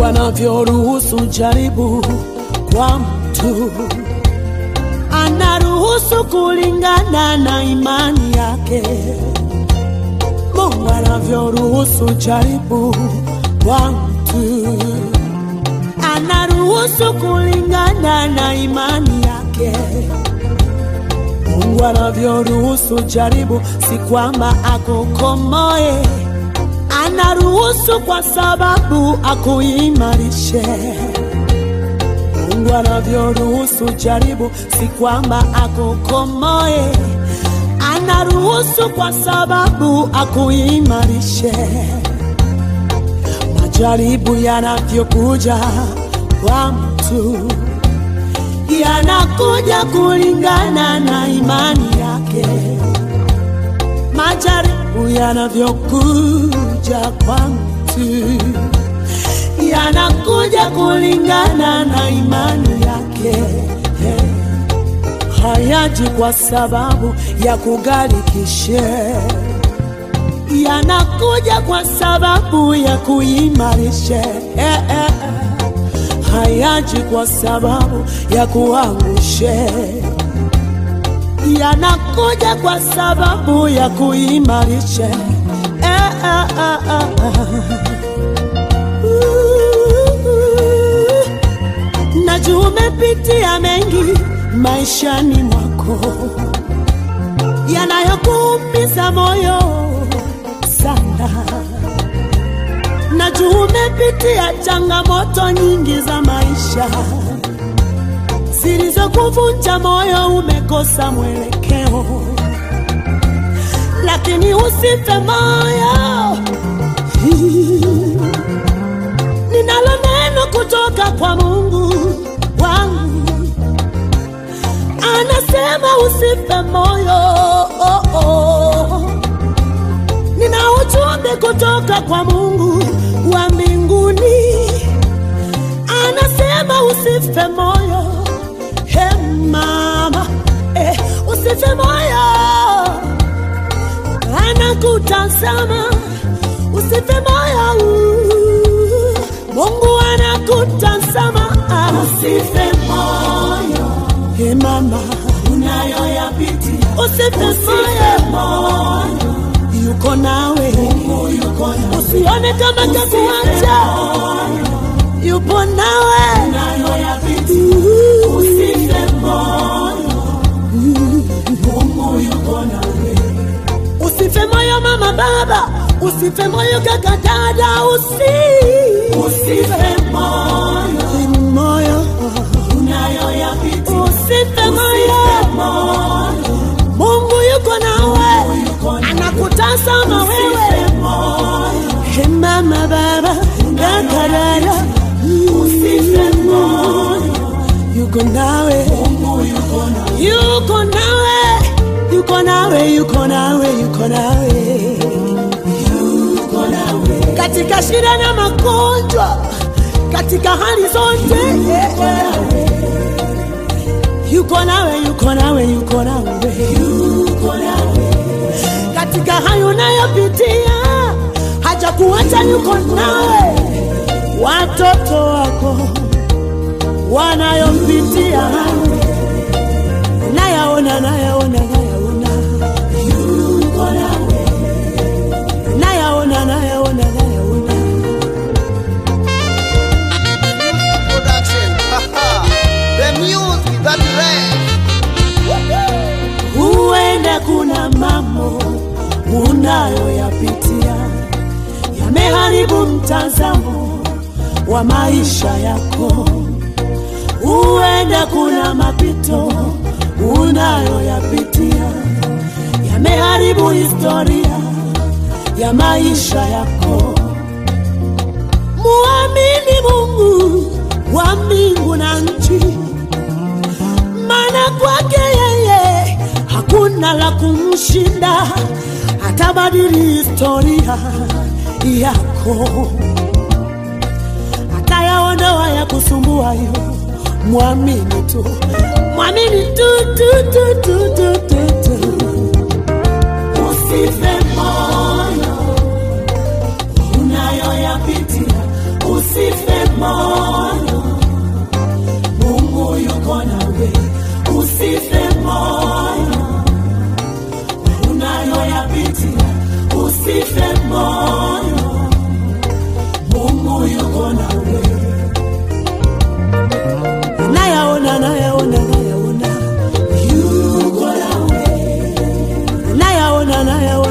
anavyoruhusu jaribu kwa mtu, anaruhusu kulingana na imani yake. Mungu anavyoruhusu jaribu kwa mtu, anaruhusu kulingana na imani yake. Mungu anavyoruhusu jaribu, si kwamba akukomoe, anaruhusu kwa sababu akuimarishe. Mungu anavyoruhusu jaribu, si kwamba akukomoe, anaruhusu kwa sababu akuimarishe. Majaribu yanavyokuja kwa mtu yanakuja kulingana na imani yake. Majaribu yanavyokuja kwa mtu yanakuja kulingana na imani yake. Hayaji kwa sababu ya kugarikishe, yanakuja kwa sababu ya kuimarishe hayaji kwa sababu ya kuangushe, yanakuja kwa sababu ya kuimarishe. Eh, eh, eh, eh, eh. Uh, Najua umepitia mengi maishani mwako yanayokuumiza moyo sana najua umepitia changamoto nyingi za maisha zilizokuvunja moyo, umekosa mwelekeo, lakini usife moyo. Ninalo neno kutoka kwa Mungu wangu, anasema usife moyo. Oh, oh. Nina ujumbe kutoka kwa Mungu wa mbinguni, anasema usife moyo. He mama, eh, usife moyo, anakutazama. Usife moyo, Mungu anakutazama. Usife moyo, he mama, unayoyapitia. Usife moyo, yuko nawe, usione kama kakuacha, yupo nawe. Usife moyo mama, baba, usife moyo kaka, dada, usi usife moyo, moyo usife moyo, Mungu yuko nawe, anakutazama wewe, He mama, baba, kaka, dada, usife moyo, yuko nawe, yuko nawe, yuko nawe, yuko nawe, yuko nawe, yuko nawe katika shida na magonjwa, katika hali zote, yuko nawe, yuko nawe, yuko nawe, yuko nawe katika hayo unayopitia, hajakuacha, yuko nawe. Watoto wako wanayopitia, nayaona, nayaona, nayaona, yuko nawe, nayaona, nayaona, nayaona. Production. the music that rain. Huenda kuna mambo unayoyapitia yameharibu mtazamo wa maisha yako. Huenda kuna mapito unayoyapitia yameharibu historia ya maisha yako. Muamini Mungu wa mbingu na nchi maana kwake yeye hakuna la kumshinda, atabadili historia yako, atayaondoa ya kusumbua yo. Mwamini tu, mwamini tu, tu, tu, tu, tu, tu, tu. Usife moyo unayoyapitia, usife moyo anayeweza